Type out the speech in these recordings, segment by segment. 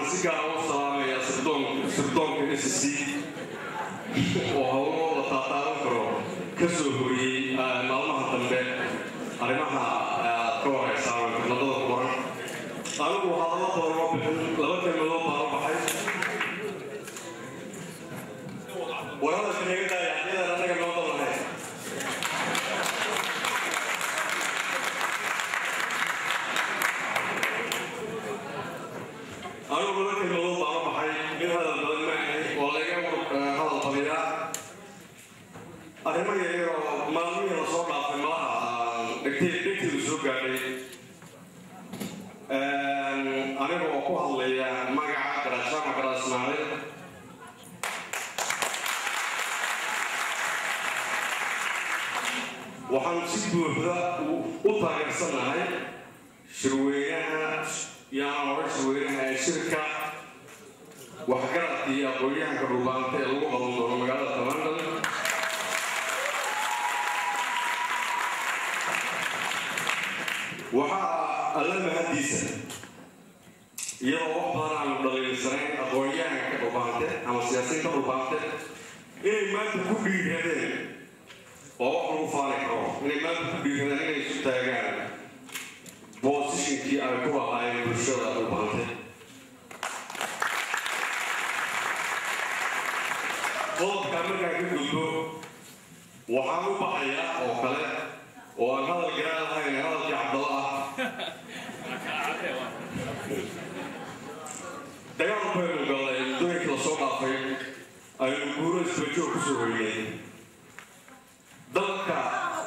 waxaan si gaara u salaamayaa sirdoonka sirdoonka s c oo hawlo la taataaban karo ka soo horiyey maalmaha dambe arrimaha aad ka wareysaan wadada kuran anigu hadallo badan oo bixin laba kelmadood baan u baxay warada kaneegadaaya haddii anaga noo dalahay anigu laba kelmadood baan u baxay mid hadal badan ma ahay oo laga hadal badiyaa arrimo yaryar oo maalmihii lasoo dhaafay malaha dhegteydu soo gaadhay aniga oo ku hadlaya magaca garaashaama garaa ismaaciil waxaan si buuxda u taageersanahay shirweynaha yaan hore shirweynaha ee shirka waxgaradka iyo aqoon-yahanka dhuubaanta ee lagu qaban doono magaalada london waxaa alla mahadiisa iyadoo wax badan aanu dhaliilsanayn aqoon-yahanka dhuubaante ama siyaasiyiinta dhuubaante inay maanta ku dhiiradeen oo wax lagu faani karo inay maanta ku dhiiradeen inay isu taagaan boosishinkii ay ku lahaayeen bulshada dhuubaante qodobkaa markaan ka gudbo waxaan u baxayaa oo kale oo aan hadal garaa lahayn hadalkii cabdalla ah dagaal baynu galay muddooyinkii lasoo dhaafay aynu guuro isbajoog ku soo hoynay dalka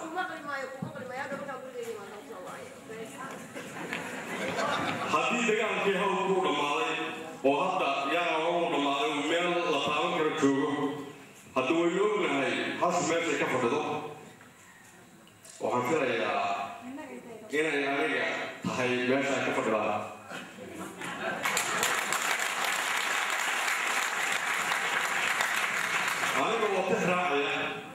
haddii dagaalkii hawlku u dhammaaday oo hadda yaana horu dhammaaday uu meel la taaban karo joogo hadda waynu ognahay hasu meeshay ka fadhido waxaan filayaa inay aniga tahay meeshaan ka fadhidaa aniga oo tix raacaya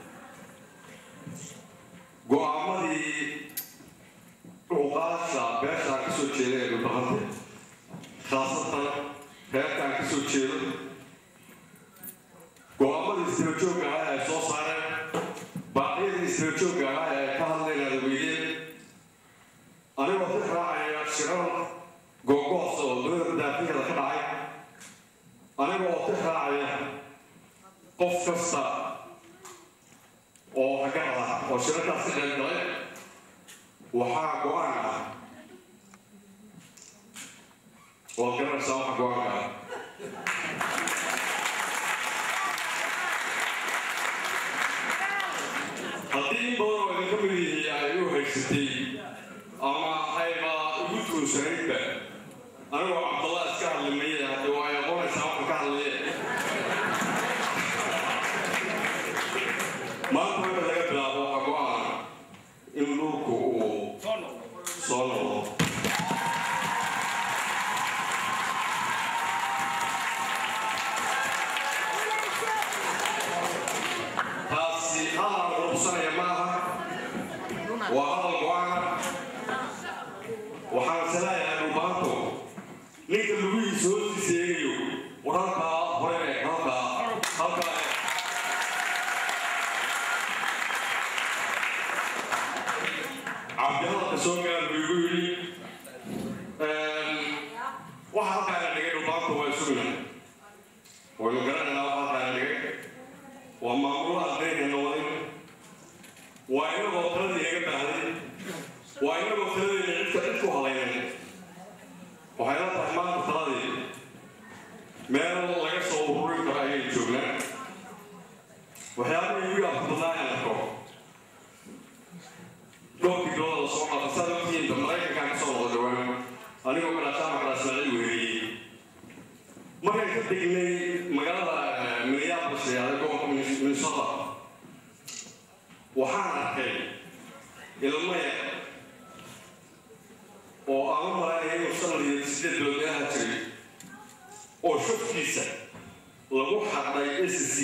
go-aamadii cuqaasha beeshaan ka soo jeeda ee dhulbahante khaasatan reerkaan ka soo jeedo go-aamadii istirajooga ahaa ay soo saareen baaqyadii istirajooga ahaa ee ka hadlayna ada weydeen anigoo tix raacaya shirar googoos oo dowlada daafiheeda ka dhacay aniga oo tix raacaya qof kasta oo hagarad ah oo shirarkaas ka qayb galay waxaa go-aan ah waad garanaysaa waxa go-aanka ah haddii in badan oo idinka mid yihiin ay u haysatay ama ayba ugu tuunsanaydba anigoo cabdallah iska hadlimaya hadde waa ay aqoonaysaa waxaan ka hadlaye maanta marka laga bilaabo waxaa go-aan in dhulku uu soo noqdo taasi hadal ruqsanaya ma aha waa hadal go-aana waxaan salayahay dhubaanto ninka lugihiisa hoostiisa eegayo war halkaa hore eeg halkaa halkaa eeg cabdihadalka soo gaar buu igu yidhi waxa halkaana dhigay dhubaanto waa isugna waynu garanaynaa waxa halkaana dhigay waa maamulo ardaydeena wadin waa inagoo taladii iga baahday waa inagoo taladeena cidka cid ku halaynay waxay la tahay maanta taladii meel laga soo ururin karo ayay joognaan waxyaabihii igu yaabka badnaa in arko dhowrkii dooda la soo qaata saad ogtihiinba maraykankaan ka soo noqdo dhawaan anigoo garaashaama garaasmaacil weeriyey markaan ka degnay magaalada minneapolis ee gobolka minnesota waxaan arkay ilmo yar oo aan u malaynaya inuu shan iyo sideed bilood meelaha jiray oo shafkiisa lagu xaqday s c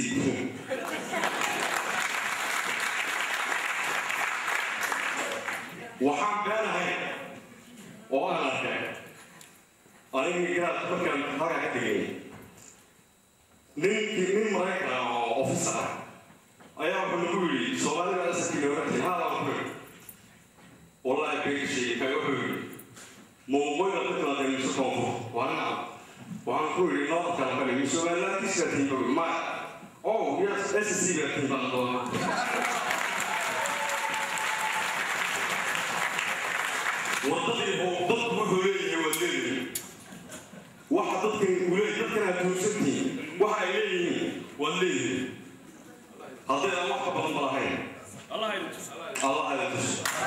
waxaan beenahay oo aan arkay anigii garaad markaan halkaa ka tegay ninkii nin maraykan ah oo officer ah ayaa wuxuu nagu yidhi soomaalida asalkii looga tegay haa waan ku yidhi wallahi beegshay kay wuxuu yidhi muuqooyda ku timaadeen mise koonfur waa nacam waxaan ku yidhi noo kala kale mise somalilaantiisa tiiba maya oh yes SSC baa tiibaan doonaa wadadii oo dadku wuxuu leeyahay waa leeyihin waxa dadkan uu leeyahay dadkan aad tuursantihiin waxa ay leeyihiin waa leeyihin hadday aan wax ka badan ba lahayn allah ila tus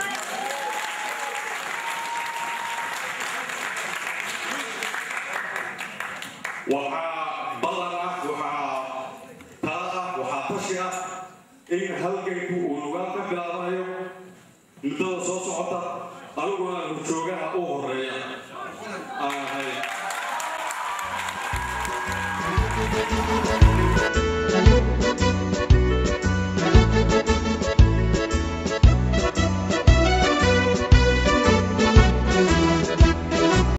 waxaa ballan ah waxaa tala ah waxaa tashi ah in halganku uu lugaan ka bilaabanayo muddada soo socota aniguna horjoogaha u horeeya aan ahay